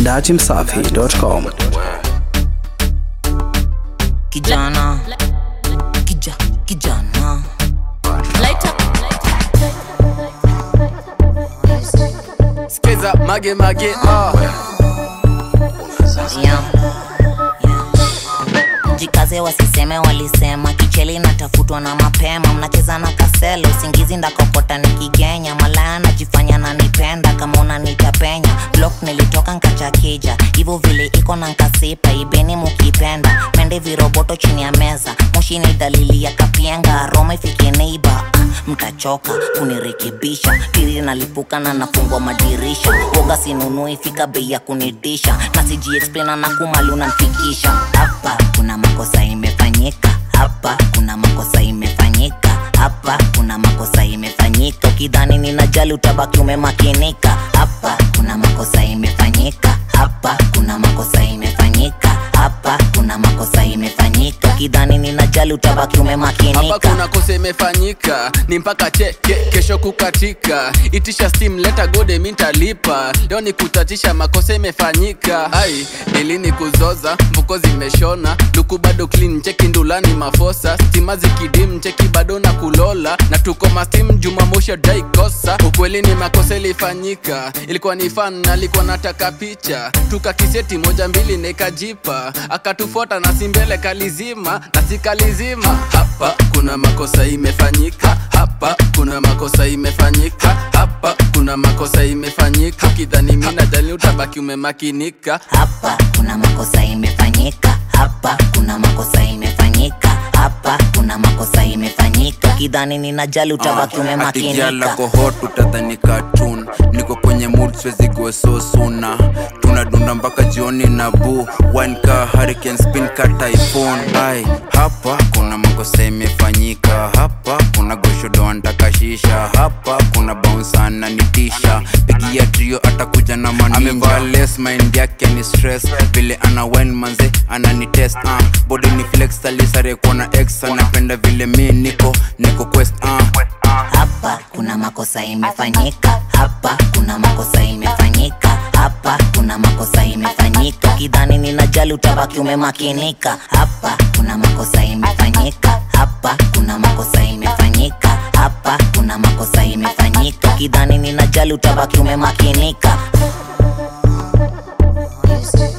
dachimsafi.com. kijana kija kijana Skiza mage mage ah. Yeah. Yeah. jikaze wasiseme walisema kicheli natafutwa na mapema mnacheza na kaselo usingizi ndakokota nikigenya malaya najifanya nanipenda kama unanitapenya blok nilitoka nkachakija hivyo vile iko na nkasipa ibeni mukipenda mende viroboto chini ya meza moshi ni dalili ya kapienga roma ifikie neiba mtachoka kunirekebisha tiri nalipuka na nafungwa madirisha woga sinunui fika bei ya kunidisha na sijiexplana na kumali unanifikisha hapa kuna makosa imefanyika hapa kuna makosa imefanyika hapa kuna makosa imefanyika ukidhani ninajali utabaki umemakinika hapa kuna makosa imefanyika hapa kuna makosa imefanyika hapa kuna makosa imefanyika ukidhani ninajali utabaki hapa umemakinika kuna kosa imefanyika ni mpaka cheke kesho kukatika itisha steam leta gode mintalipa leo ni kutatisha makosa imefanyika ai nilini kuzoza mfuko zimeshona luku bado clean cheki ndulani mafosa stima zikidim cheki bado na kulola na tuko mastim jumamoshi daikosa ukweli ni makosa ilifanyika ilikuwa ni fan alikuwa nataka picha tukakiseti moja mbili nikajipa akatufuata na simbele kalizima na sikalizima hapa kuna makosa imefanyika hapa kuna makosa imefanyika hapa kuna makosa imefanyika ukidhani mina jali utabaki umemakinika hapa kuna makosa imefanyika hapa kuna makosa imefanyika hapa kuna makosa imefanyika ukidhani ninajali utabaki atigia umemakinika lako hot utadhani cartoon niko kwenye mood siwezi go so suna tunadunda mpaka jioni na bu wine ka hurricane spin ka typhoon ai hapa kuna makosa imefanyika hapa kuna goshodo antakashisha hapa kuna bounce nitisha pigia trio atakuja na manimba less mind yake ni stress vile ana wine manze ananitest uh. body ni flex alisare kuona ex anapenda vile mi niko niko quest uh. hapa kuna makosa imefanyika hapa kuna makosa imefanyika hapa kuna makosa imefanyika ukidhani ninajali utabaki umemakinika hapa kuna makosa imefanyika hapa kuna makosa imefanyika hapa kuna makosa imefanyika ukidhani ninajali utabaki umemakinika Music.